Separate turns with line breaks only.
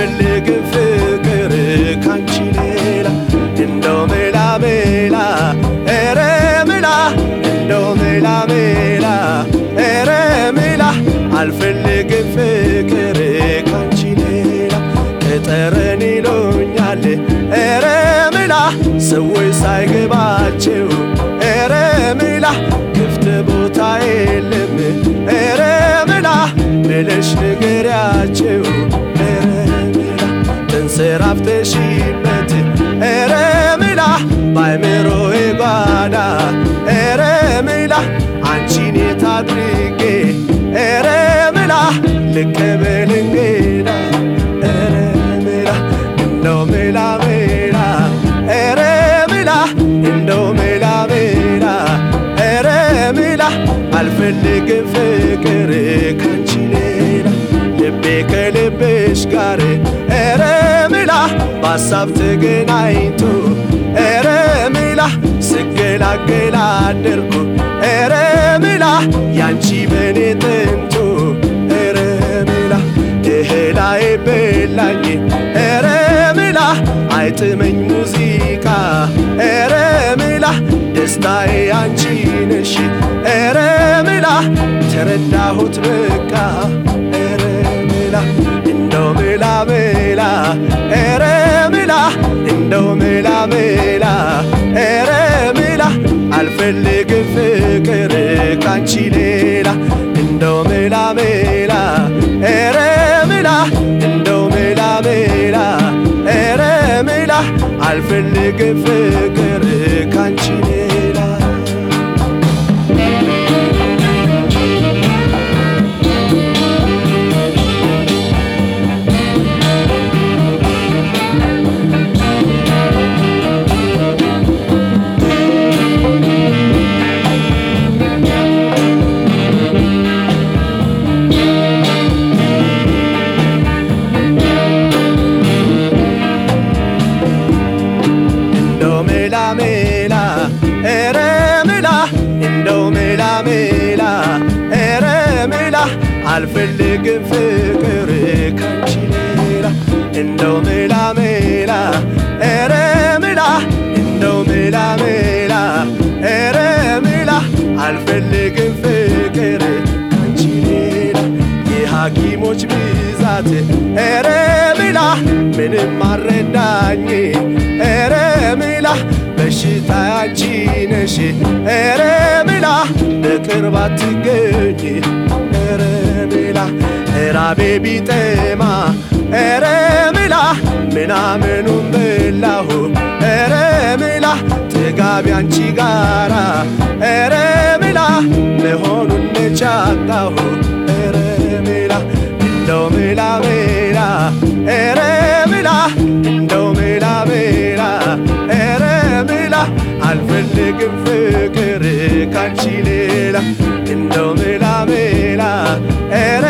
አልፈልግም ፍቅር ካንቺ ሌላ እንደው ሜላ ሜላ ኧረ ሜላ እንደው ሜላ ሜላ ኧረ ሜላ አልፈልግም ፍቅር ካንቺ ሌላ ቅጠረን ይሉኛል ኧረ ሜላ ሰዎች ሳይገባቸው ኧረ ሜላ ክፍት ቦታ የለም ኧረ ሜላ ብለሽ ንገሪያቸው ኧረ ሜላ ተንሰራፍተሽበት ኧረ ሜላ ባይምሮዬ ጓዳ ኧረ ሜላ አንቺን የት አድርጌ ኧረ ሜላ ልቀበል እንግዳ ኧረ ሜላ እንደው ሜላ ሜላ ኧረ ሜላ እንደው ሜላ ሜላ ኧረ ሜላ አልፈልግም ፍቅር ካንቺ ሌላ ልቤ ከልብሽ ጋር ኧረ ሜላ በሀሳብ ተገናኝቶ ኧረ ሜላ ስገላገላ አደርኩ ኧረ ሜላ ያንቺ በኔ ጥንቱ ኧረ ሜላ እህላዬ በላኝ ኧረ ሜላ አይጥመኝ ሙዚቃ ኧረ ሜላ ደስታዬ አንቺ ነሽ ኧረ ሜላ ተረዳሁት በቃ ኧረ ሜላ እንደው ሜላ ሜላ ኧረ ሜላ እንደው ሜላ ሜላ ኧረ ሜላ አልፈልግም ፍቅር ካንቺ ሌላ እንደው ሜላ ሜላ ኧረ ሜላ እንደው ሜላ ሜላ ኧረ ሜላ አልፈልግም ፍቅር ካንቺ ሌላ እንደው ሜላ ሜላ ኧረ ሜላ እንደው ሜላ ሜላ ኧረ ሜላ አልፈልግም ፍቅር ካንቺ ሌላ እንደው ሜላ ሜላ ኧረ ሜላ እንደው ሜላ ሜላ ኧረ ሜላ አልፈልግም ፍቅር ካንቺ ሌላ የሐኪሞች ብዛት ኧረ ሜላ ምንም አረዳኝ ኧረ ሜላ በሽታ ያንቺ ነሽ ኧረ ሜላ በቅርብ አትገኝ ኧረ ሜላ ራቤ ቢጠማ ኧረ ሜላ ምናምኑን በላሁ ኧረ ሜላ ጥጋቢ አንቺ ጋራ ኧረ ሜላ መሆኑን ነቻጣሁ ኧረ ሜላ እንደው ሜላ ሜላ ኧረ ሜላ እንደው ሜላ ሜላ ኧረ ሜላ አልፈልግም ፍቅር ካንቺ ሌላ እንደው ሜላ ሜላ ኧረ